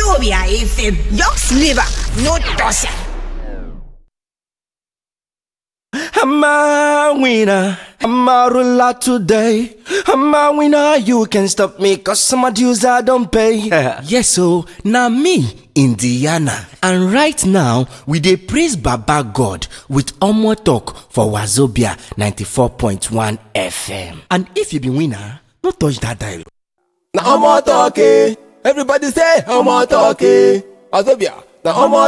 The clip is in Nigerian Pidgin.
Wazobia FM. Young Sliver. No toss I'm a winner. I'm a ruler today. I'm a winner. You can stop me cause some dues I don't pay. yes, so now me, Indiana. And right now, we dey praise Baba God with Omo Talk for Wazobia 94.1 FM. And if you be winner, no touch that dial. na omo talk eh everybody say omo talk eh wazobia na omo